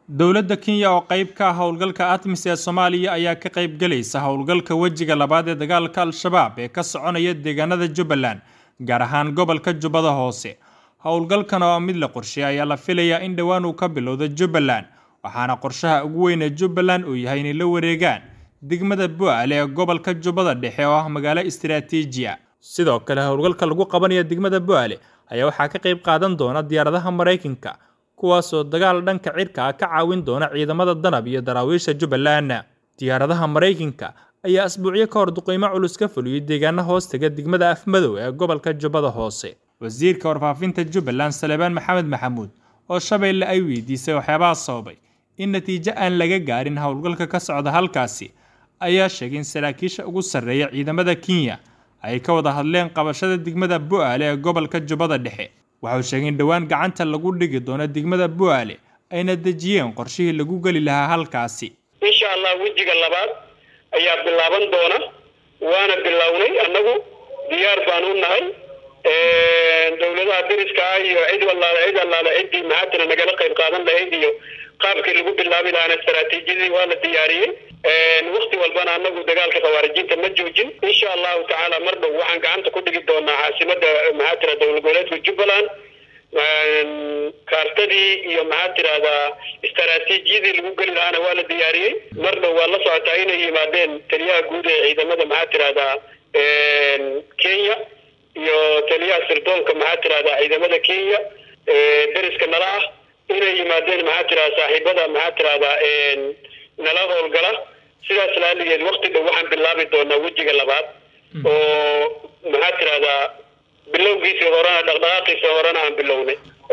Dowladda Kenya oo qayb ka ah howlgalka ATMIS ee Soomaaliya ayaa ka qayb galaysa howlgalka wejiga labaad ee dagaalka Al-shabaab ee ka soconaya deegaanada Jubbaland, gaar ahaan gobolka Jubbada Hoose. Howlgalkan oo mid la qorsheeyay ayaa la filayaa in dhowaan uu ka bilowdo Jubbaland, waxaana qorshaha ugu weyn ee Jubbaland uu yahay inay la wareegaan degmada Bu'aale ee gobolka Jubbada Dhexe oo ah magaalo istiraatiiji ah. Sidoo kale, howlgalka lagu qabanayo degmada Bu'aale ayaa waxaa ka qayb qaadan doona diyaaradaha Mareykanka, kuwaas oo dagaal dhanka cirka ah ka caawin doona ciidamada danab iyo daraawiisha Jubbaland. Diyaaradaha Mareykanka ayaa asbuucyo ka hor duqeymo culus ka fuliyay deegaano hoostaga degmada Afmadow ee gobolka Jubbada Hoose. Wasiirka warfaafinta Jubbaland Salebaan Maxamed Maxamuud oo Shabeelle ay weydiisay waxyaabaha sababay in natiijo aan laga gaarin howlgalka ka socda halkaasi, ayaa sheegay in saraakiisha ugu sarreeya ciidamada Kenya ay ka wada hadleen qabashada degmada Bu'aale ee gobolka Jubbada Dhexe. Waxa uu sheegay in dhowaan gacanta lagu dhigi doono degmada Bu'aale ayna dejiyeen qorshihii lagu geli lahaa halkaasi. insha allah wejiga labaad ayaa bilaaban doona waana bilownay annagu diyaar baan u nahay dowladaha deriska ah iyo cid walaala cid allaale ciddii maxaatira nagala qayb qaadan lahayd iyo qaabkii lagu bilaabi lahaana istaraatiijiyadii waa la diyaariyey wakti walbana annagu dagaalka khawaarijinta ma joojin insha allahu tacaala mar dhow waxaan gacanta ku dhigi doonaa caasimada maxaatira dowlad goboleedka jubbaland kaartadii iyo maxaa tirahdaa istaraatiijiyadii lagu geli lahaana waa la diyaariyey mar dhow waa la socotaa inay yimaadeen taliyaha guud ee ciidamada maxaa tirahdaa kenya iyo taliyaha sirdoonka maxaa tirahdaa ciidamada kenya deriska nala ah inay yimaadeen maxaa tirahdaa saaxiibada maxaa tirahdaa nala howlgala sidaas laaligeed wakti dhow waxaan bilaabi doonaa wejiga labaad oo maxaa tirahdaa bilowgiisii horena dhaqdhaqaaqiisii horena aan bilownay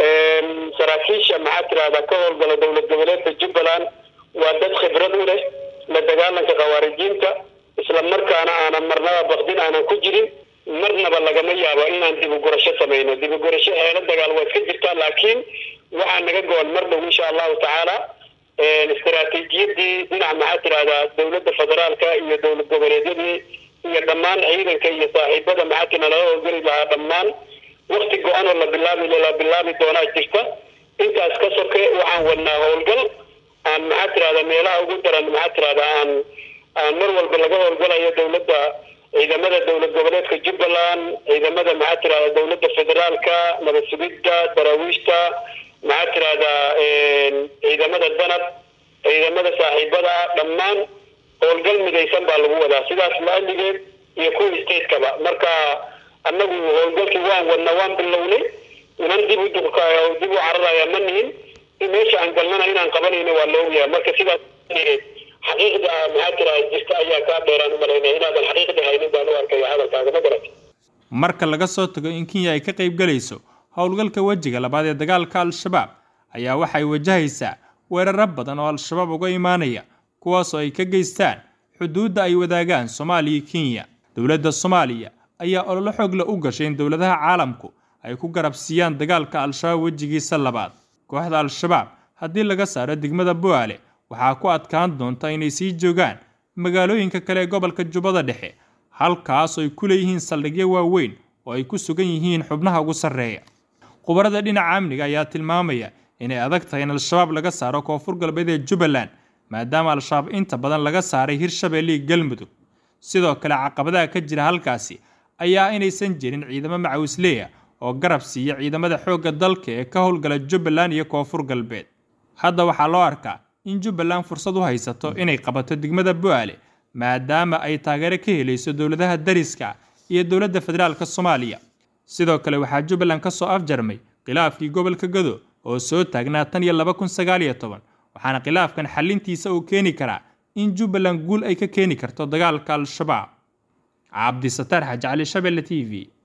saraakiisha maxaa tirahdaa ka howlgala dowlad goboleedka jubbaland waa dad khibrad u leh la dagaalanka khawaarijiinta isla markaana aanan marnaba bakdin aanan ku jirin marnaba lagama yaabo inaan dibugurasho samayno dibugurasho heelo dagaal waa iska jirtaa laakiin waxaa naga go-an mar dhow insha allahu tacaala istaraatiijiyadii dhinaca maxaa tirahdaa dowladda federaalka iyo dowlad goboleedyadii iyo dhammaan ciidanka iyo saaxiibada maxaatina laga howlgeli lahaa dhammaan wakti go-an oo la bilaabi la bilaabi doonaa jirta intaas ka soke waxaan wadnaa howlgal aan maxaa tirahda meelaha ugu daran maxaa tirahda aan aan mar walba laga howlgalayo dowladda ciidamada dowlad goboleedka jubbaland ciidamada maxaa tirahda dowladda federaalka nabad sugidda daraawiishta maxaa tirahda ciidamada danab ciidamada saaxiibada dhammaan howlgal midaysan baa lagu wadaa sidaas laaligeed iyo kuwii statekaba marka annagu howlgalkii waan wadna waan bilownay inan dib u dib u cararaya ma nihin meesha aan galnana inaan qabanayno waa la ogyahay marka sidaas xaqiiqda maxaa tiraa jirta ayaa kaa dheeraan u malaynaya inaadan xaqiiqda haynin baan u arkaya hadalkaaga ma garat marka laga soo tago in Kenya ay ka qayb galayso howlgalka wejiga labaad ee dagaalka Al-shabaab ayaa waxay wajahaysaa weeraro badan oo Al-shabaab uga imaanaya kuwaas oo ay ka geystaan xuduudda ay wadaagaan Soomaaliya iyo Kenya. Dowladda Soomaaliya ayaa olole xoog leh u gashay in dowladaha caalamku ay ku garabsiiyaan dagaalka Al-shabaab wejigiisa labaad. Kooxda Al-shabaab haddii laga saaro degmada Bu'aale waxaa ku adkaan doonta inay sii joogaan magaalooyinka kale ee gobolka Jubbada Dhexe, halkaas oo ay ku leeyihiin saldhigyo waaweyn oo ay ku sugan yihiin xubnaha ugu sarreeya. Khubarada dhinaca amniga ayaa tilmaamaya inay adag tahay in Al-shabaab laga saaro koonfur galbeed ee Jubbaland maadaama Al-shabaab inta badan laga saaray Hirshabelle iyo Galmudug. Sidoo kale caqabadaha ka jira halkaasi ayaa inaysan jirin ciidamo macawisleeya oo garab siiya ciidamada xoogga dalka ee ka howlgala Jubbaland iyo koonfur galbeed. Hadda waxaa loo arkaa in Jubbaland fursad u haysato inay qabato degmada Bu'aale maadaama ay taageero ka helayso dowladaha dariska iyo dowladda federaalka Soomaaliya. Sidoo kale waxaa Jubbaland ka soo afjarmay khilaafkii gobolka Gado oo soo taagnaa tan iyo laba kun sagaal iyo toban waxaana khilaafkan xalintiisa uu keeni karaa in Jubbaland guul ay ka keeni karto dagaalka Al-shabaab. Cabdi Sataar Xaji Cali Shabelle TV